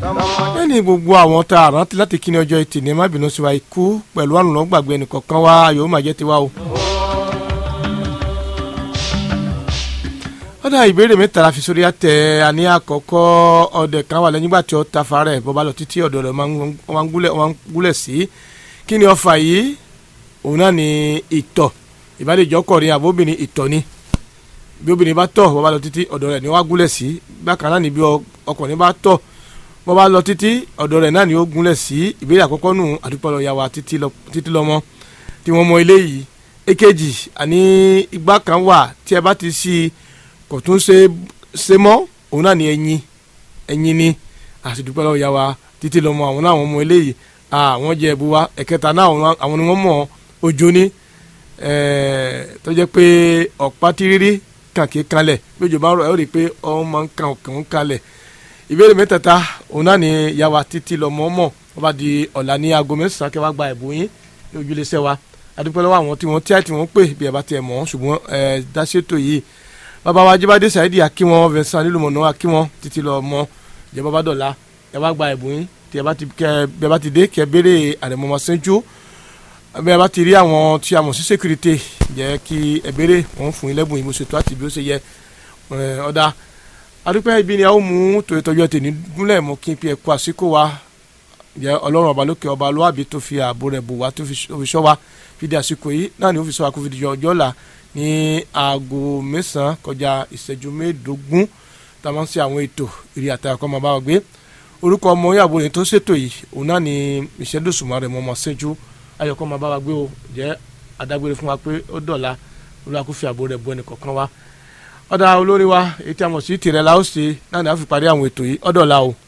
lẹ́ni gbogbo àwọn tá a rántí láti kíni ọjọ́ ẹtì ní má bínú sí wa ikú pẹ̀lú àrùn lọ́n gbàgbé ẹnìkọ̀ọ̀kan wa yóò máa jẹ́ tiwa o. ọ̀dà ìbéèrè mẹ́ta la fi sórí àtẹ àní àkọ́kọ́ ọdẹ kan wà lẹ́yìn ìgbà tí ó ta farẹ̀ bọ́ bá lọ títí ọ̀dọ̀ rẹ̀ wọ́n ń gúnlẹ̀ sí kí ni ọfà yìí òun náà ni ìtọ̀ ìbálẹ̀jọ́ kọ̀rin àbóbìnrin ìtọ̀ ni bí obìnrin bá tọ̀ bọ́ bá lọ títí ọ̀dọ̀ rẹ̀ ni wọ́n á gúnlẹ̀ sí bákan náà ni bí ọkùnrin bá tọ̀ bọ́ bá lọ títí ọ̀dọ̀ rẹ̀ náà ni ó gúnlẹ̀ sí ìbéèrè àkọ́kọ́ nù àdúpọ̀lọ̀ ya wa títí lọ́mọ tí wọ́n mọ eléyìí èkejì àní igbá kan wà tí ẹ bá ti sí i kò tún ṣe ṣe mọ́ òun náà ni ẹyin ẹyin ni àṣìdúpọ̀lọ̀ ya wa títí lọ́mọ àwọn náà wọ́n mọ eléyìí àwọn jẹ ẹ̀bù wa ẹ̀kẹta náà àwọn ni wọ́n mọ̀ ojú ní tó jẹ́ pé ọ̀pá tírírí kàkí kalẹ̀ bí òjò bá ń rọ̀ ẹ́ ó rí i pé ọ̀hún máa ń kan òkè kalẹ̀ ìbéèrè mẹ́tẹ̀ẹ̀ta òun náà ni yàwá títí lọ mọ́ mọ́ wọ́n bá di ọ̀la ní aago mẹ́sàn-án kẹ́ wá gba ẹ̀bùn yín ní ojúlẹ̀sẹ̀ wa adúpẹ́ lọ́wọ́ àwọn tí wọ́n tí àti wọ́n pè bí ẹ bá tiẹ̀ mọ̀ ṣùgbọ́n ẹ dáṣètò yìí bàbá wa jíbádé sàídì akíwọn Vincent nílùmọ̀nà akíwọn títí lọ mọ́ ìjọba bá dọ̀la ẹ wá gba ẹ̀bùn yín tí ẹ bá ti dé kẹ́ béèrè àrẹ̀mọ́mọ́ sẹ́ńjú bí ẹ bá ti rí àwọn tí a mọ̀ sí sékúrité jẹ́ kí ẹ béèrè wọ́n fún yín lẹ́bùn yìí mo ṣètò àti bí ó ṣe yẹ ọ̀dà adúpẹ́ ibi ni a ó mú tòun ìtọ́jú ẹ̀ tèmi gúnlẹ̀ mọ́ kí n pe ẹ̀kọ́ àsìkò wa jẹ́ ọlọ́run ọba lókè ọba lóàbí tó fi ààbò rẹ̀ bò wá tó fi ṣọ́ wa fi di àsìkò yìí náà ni ó fi ṣọ́ wa kó fi di ọjọ́ ọ̀la ní aago mẹ́sàn-án kọjá ìṣẹ́jú mẹ́ẹ̀ẹ́dógún tá a máa ń ṣe àwọn ètò ìrì àtàkọ́ máa bá wa gbé orúkọ ọmọ ìyàwó rẹ̀ tó ṣètò yìí òun náà ni ìṣẹ́dọ̀sùnmọ́ rẹ̀ mọ́ ọmọ ṣẹ́jú ayọ̀kọ́ máa bá wa gbé o jẹ́ adágbére fún wa pé ó dọ̀la olùwàkúfì ààbò rẹ̀ bu ẹnì kọ̀ọ̀kan wa ọ̀dà olórí wa èyí tí a mọ̀ sí tìrẹ̀ la ó ṣe náà ni a fi parí àwọn ètò yìí ọ̀dọ̀la o.